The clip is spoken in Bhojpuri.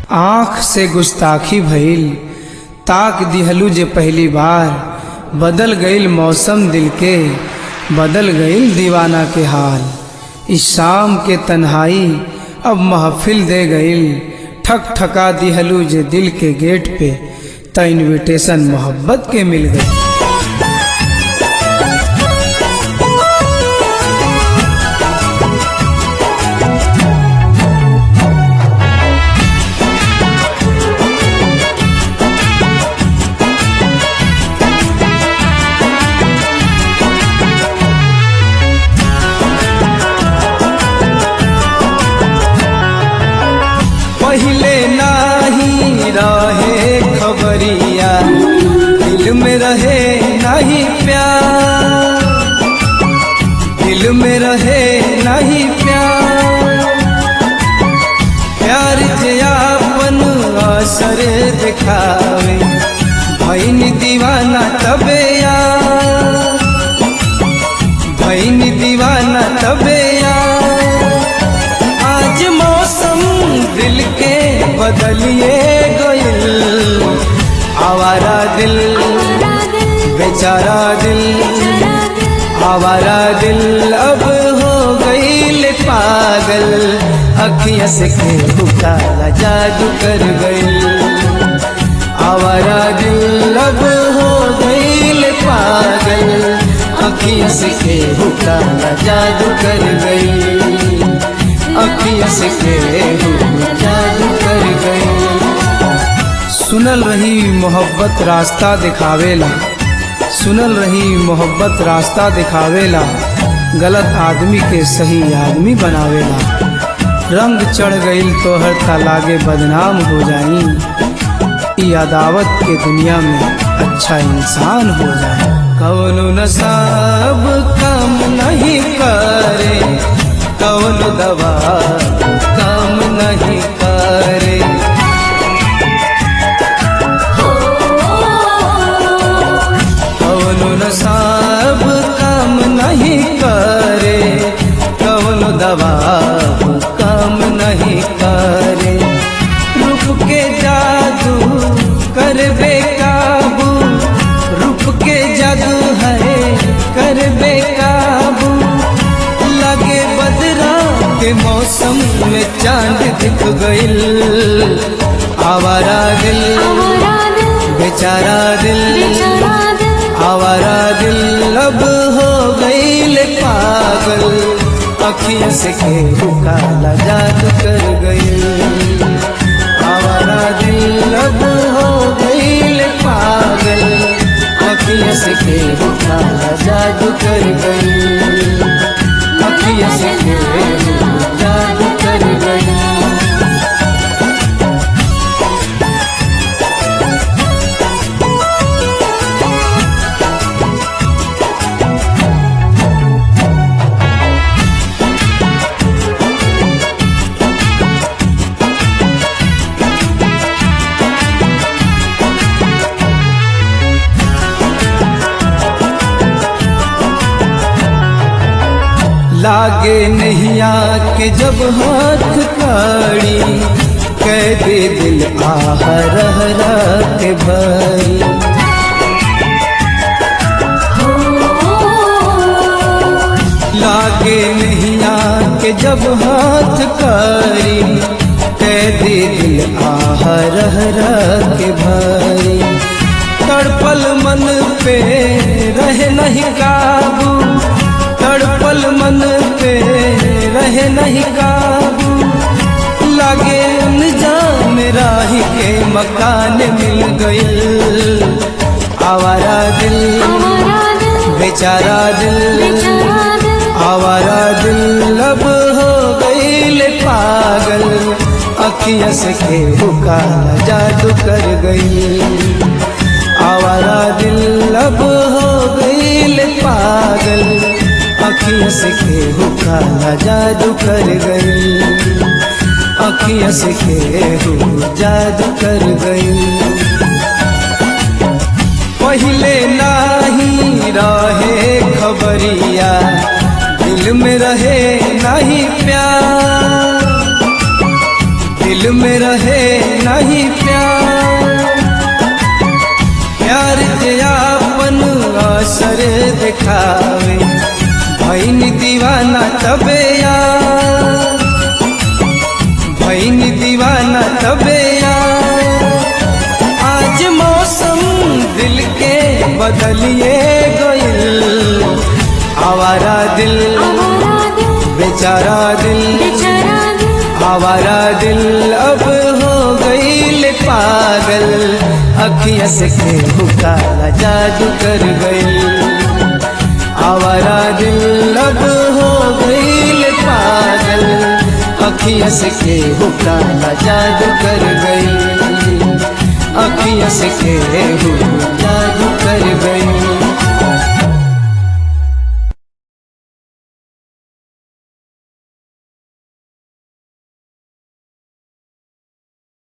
आँख से गुस्ताखी भइल ताक दिहलू जे पहली बार बदल गईल मौसम दिल के बदल गईल दीवाना के हाल इस शाम के तन्हाई अब महफिल दे गईल ठक ठका दिहलू जे दिल के गेट पे त इनविटेशन मोहब्बत के मिल गई पहले नाही रहे खबरिया दिल में रहे नहीं प्यार दिल में रहे नहीं प्यार प्यार जे आपन असर दिखावे भैन दीवाना तबे यार भैन दीवाना तबे यार आज मौसम दिल के बदलिए गइल आवारा दिल बेचारा दिल आवारा दिल अब हो गईल पागल अखियाँ से केहू काला जादू कर गईल आवारा दिल अब हो गईल पागल अखियाँ से केहू काला जादू कर गईल अखियाँ से केहू जादू कर गईल सुनल रही मोहब्बत रास्ता दिखावेला सुनल रही मोहब्बत रास्ता दिखावेला गलत आदमी के सही आदमी बनावेला रंग चढ़ गईल तोहर तालागे बदनाम हो जाई ई अदावत के दुनिया में अच्छा इंसान हो जाए कौनो नसाब काम नहीं करे कौनो दवा काम नहीं करे कौनो नसाब काम नहीं करे कौनो दवा काम नहीं करे रूप के जादू कर बेकाबू रूप के जादू है कर बेकाबू लगे बदरा के मौसम में चांद दिख गइल आवारा दिल बेचारा दिल आवारा दिल अब हो गईल पागल अखियाँ से केहू काला जादू कर गईल आवारा दिल अब हो गईल पागल अखियाँ से केहू काला जादू कर गईल अखियाँ से केहू जादू कर गईल लागे नैया के जब हाथ काड़ी कह दे दिल आह रह रह के भरी लागे नैया के जब हाथ काड़ी कह दे दिल आह रह रह के भरी तड़पल मन पे रहे नहीं काबू तड़पल मन पे रहे नहीं काबू लगे जान राही के मकान मिल गइल आवारा दिल बेचारा दिल आवारा दिल अब हो गइल पागल अखियाँ से केहू काला जादू कर गई आवारा दिल अब हो गइल पागल अखियाँ से केहू काला जादू कर गई अखियाँ से केहू जादू कर गई पहले नाही रहे खबरिया दिल में रहे नहीं प्यार दिल में रहे नहीं प्यार प्यार के आपन असर दिखावे भैन दीवाना तबे यार भैन दीवाना तबे यार आज मौसम दिल के बदलिए गइल आवारा दिल आवारा दिल बेचारा दिल बेचारा दिल आवारा दिल अब हो गई पागल अखिया से केहू काला जादू कर गई आवारा दिल अब हो गई पागल अखिया से केहू काला जादू कर गई अखिया से केहू जादू